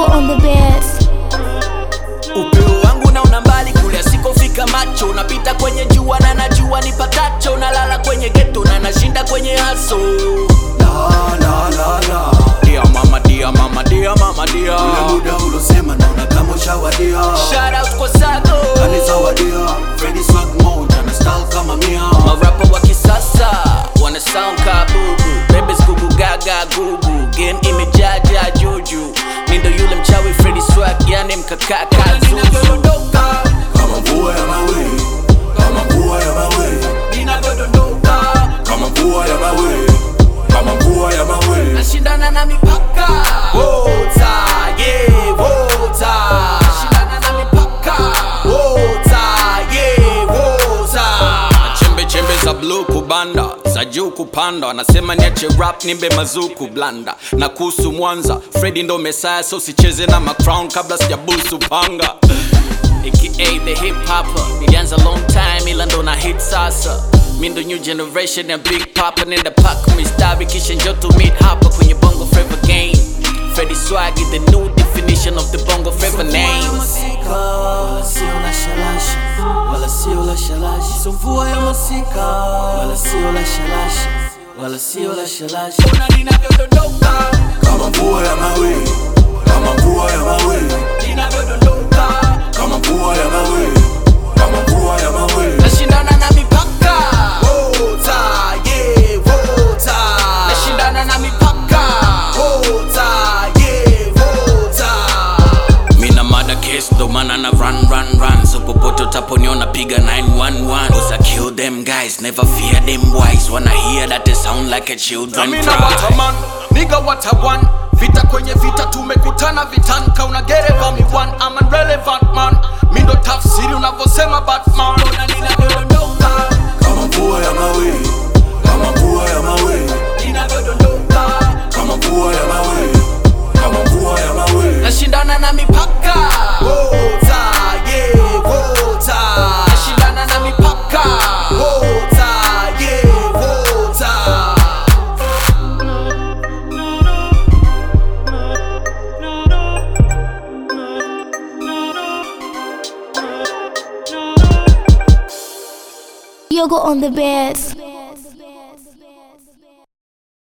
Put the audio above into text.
Yogo on the best. Upeo wangu naona mbali kule asikofika macho, napita kwenye jua na najua nipatacho, nalala kwenye geto na nashinda kwenye haso. La, la, la, la. Dear mama, dear mama, dear mama, dear. Ule muda ulosema naona kama ushawadia Shout out kwa Sago. kanizawadia Freddy swag moja na style kama mia Marapa wa kisasa wana sound ka bubu, bebes gugu gaga gugu, game imejaja juju. Nindo yule mchawi Freddy Swag, yani mkakaka zuzu. kama mvua ya mawe kama mvua ya mawe kama mvua ya mawe kama mvua ya mawe nashindana na mipaka Wota, yeah, wota. Nashindana na mipaka Wota, yeah, wota. Na chembe chembe za blue kubanda za juu kupanda wanasema niache rap nimbe mazuku blanda na kuhusu mwanza fredi ndo mesaya so sicheze na macrown kabla sijabusu panga aka the hip hopper nilianza long time ila ndo na hit sasa mi ndo new generation ya big papa nenda pak mistari kisha njo to meet hapa kwenye bongo flava game Freddy Swag is the new definition of the bongo flava names wala sio la shalasha wala sio la shalasha so mvua ya masika wala sio la shalasha wala sio la shalasha Ona ninavyodondoka kama mvua ya mawe kama mvua ya mawe ninavyodondoka kama mvua ya mawe kama mvua ya mawe nashindana na mipaka Wota, yeah, wota. nashindana na mipaka Wota, yeah, wota. mina mada case ndo maana na run run run so popote utaponiona piga 911 Cause I kill them guys never fear them boys wanna hear that they sound like a children Mina cry wataman, niga watawan Vita kwenye vita tumekutana vitani Kauna gereva mi one, I'm a relevant man Mindo tafsiri unavyosema Batman Ona ninavyodondoka kama mvua ya mawe kama mvua ya mawe ninavyodondoka kama mvua ya mawe kama mvua ya mawe nashindana na mipaka Wota, yeah, wota. nashindana na mipaka Wota, yeah, wota. Yogo on the best.